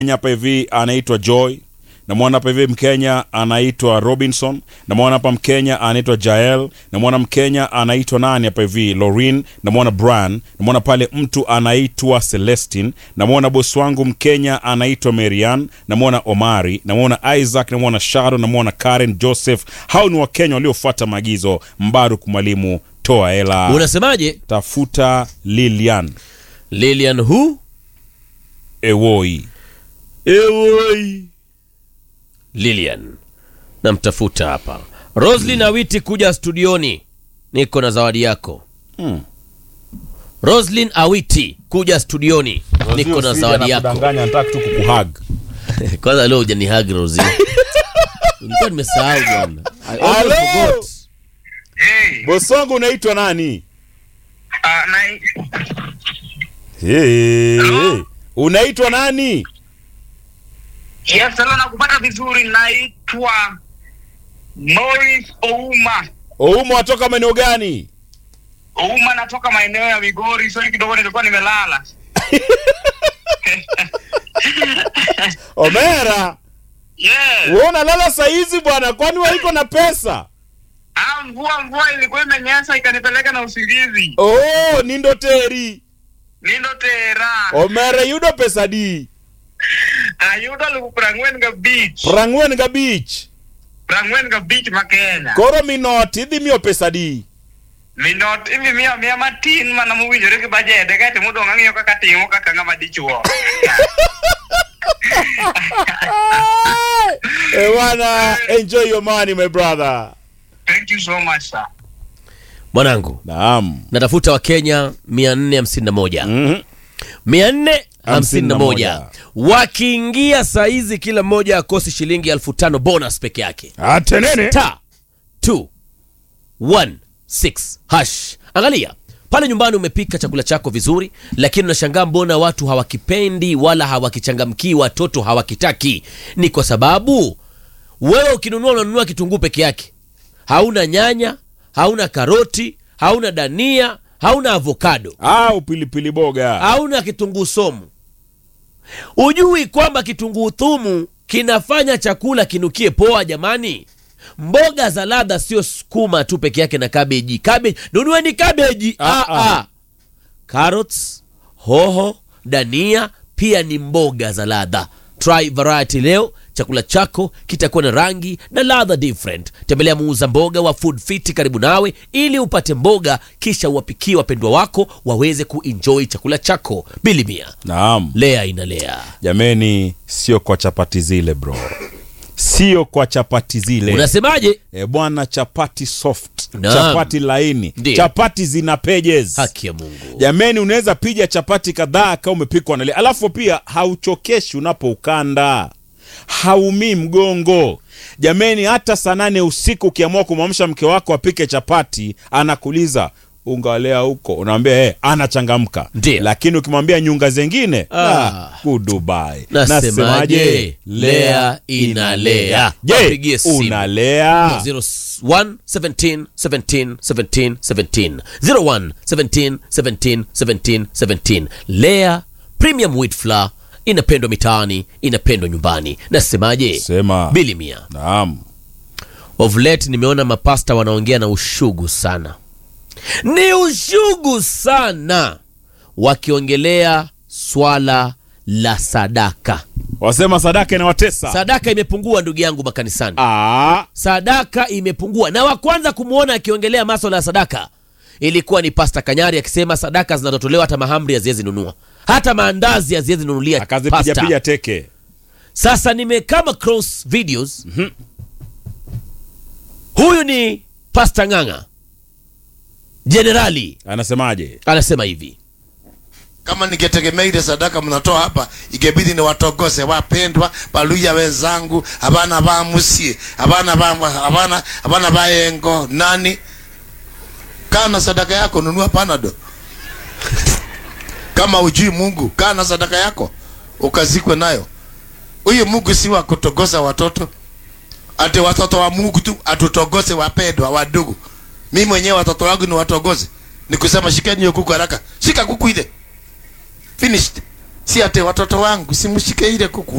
Mkenya hapa hivi anaitwa Joy, namwona hapa hivi Mkenya anaitwa Robinson, namwona hapa Mkenya anaitwa Jael, namwona Mkenya anaitwa nani hapa hivi Lorin, namwona Brian, namwona pale mtu anaitwa Celestin, namwona bosi wangu Mkenya anaitwa Marian, namwona Omari, namwona Isaac, namwona Sharon, namwona Karen Joseph. Hao ni Wakenya waliofuata maagizo. Mbaruk mwalimu, toa hela, Unasemaje? tafuta Lilian Lilian who? Ewoi. Ewoi. Lilian. Namtafuta hapa. Roslyn Awiti kuja studioni. Niko na zawadi yako. Hmm. Roslyn Awiti kuja studioni. Niko na zawadi yako. Danganya, nataka tu kukuhug. Kwanza leo hujanihag Rosie. Nilikuwa nimesahau bwana. I almost Hello? forgot. Hey, Bosi wangu unaitwa nani? uh, na, Hey. Unaitwa nani? yes, hello, nakupata vizuri. Naitwa Morris Ouma. Oumo watoka maeneo gani? Ouma natoka maeneo ya Migori, so kidogo nilikuwa nimelala. Omera, Yes. wewe unalala saa hizi bwana, kwani waiko na pesa? Ah, mvua mvua ilikuwa imenyesha ikanipeleka na usingizi. Oh, nindo teri. Nindo tera. Omera yudo pesa di. Ayudo lukuprangwen ga beach. Prangwen ga beach. Prangwen ga beach ma Kenya. Koro minot idhi miyo pesa di. Minot ivi miya miya matin mana mowinjore gi bajede kaeto modong' ang'iyo kaka timo kaka ng'ama dichuo. Eh, bwana, enjoy your money my brother. Thank you so much, sir. Mwanangu, Naam. natafuta Wakenya 451. Mhm. 451 wakiingia saizi kila mmoja akosi shilingi elfu tano bonus peke yake Atenene. ta 216 hash angalia pale nyumbani umepika chakula chako vizuri lakini unashangaa mbona watu hawakipendi wala hawakichangamkii watoto hawakitaki ni kwa sababu wewe ukinunua unanunua kitunguu peke yake hauna nyanya hauna karoti hauna dania hauna avokado Au pilipili boga. hauna kitunguu somu ujui kwamba kitunguu thumu kinafanya chakula kinukie poa jamani mboga za ladha sio sukuma tu peke yake na kabeji kabeji nunueni kabeji Ah, ah, ah. ah. carrots hoho dania pia ni mboga za ladha try variety leo chakula chako kitakuwa na rangi na ladha different tembelea muuza mboga wa food fit karibu nawe ili upate mboga kisha uwapikie wapendwa wako waweze kuenjoy chakula chako bilimia Naam. lea inalea Jameni, sio kwa chapati zile bro, sio kwa chapati zile unasemaje e bwana, chapati soft, Naam. chapati laini, Ndiyo. chapati zina pages. haki ya mungu Jameni, unaweza piga chapati kadhaa kama umepikwa na ile, alafu pia hauchokeshi unapoukanda, haumii mgongo. Jameni, hata saa nane usiku ukiamua kumwamsha mke wako apike chapati, anakuuliza ungalea huko, unamwambia hey, anachangamka. Ndiyo. Lakini ukimwambia nyunga zengine Ah. ah, goodbye. Nasemaje? Lea inalea. Wapigie Je, simu. unalea? 01 17 17 17 17 01 17 17 17 17 lea premium wheat flour inapendwa mitaani inapendwa nyumbani nasemaje Sema. bilimia Naam. of late nimeona mapasta wanaongea na ushugu sana ni ushugu sana wakiongelea swala la sadaka Wasema sadaka inawatesa. sadaka imepungua ndugu yangu makanisani Ah, sadaka imepungua na wa kwanza kumwona akiongelea maswala ya sadaka ilikuwa ni pasta kanyari akisema sadaka zinazotolewa hata mahamri haziwezi nunua hata maandazi haziwezi nunulia akazipiga pasta. piga teke. sasa nimekama cross videos huyu ni pasta ng'ang'a jenerali Anasemaje? anasema hivi kama ningetegemea ile sadaka mnatoa hapa ingebidi ni watogose wapendwa baluya wenzangu abana bamusie abana ba abana abana bayengo nani kana sadaka yako nunua panado kama ujui mungu kana sadaka yako ukazikwe nayo huyu mungu si wa kutogosa watoto ati watoto wa mungu tu atutogose wapendwa wadogo mi mwenyewe watoto wangu ni watogoze ni kusema shikeni hiyo kuku haraka shika kuku ile finished si ate watoto wangu simshike ile kuku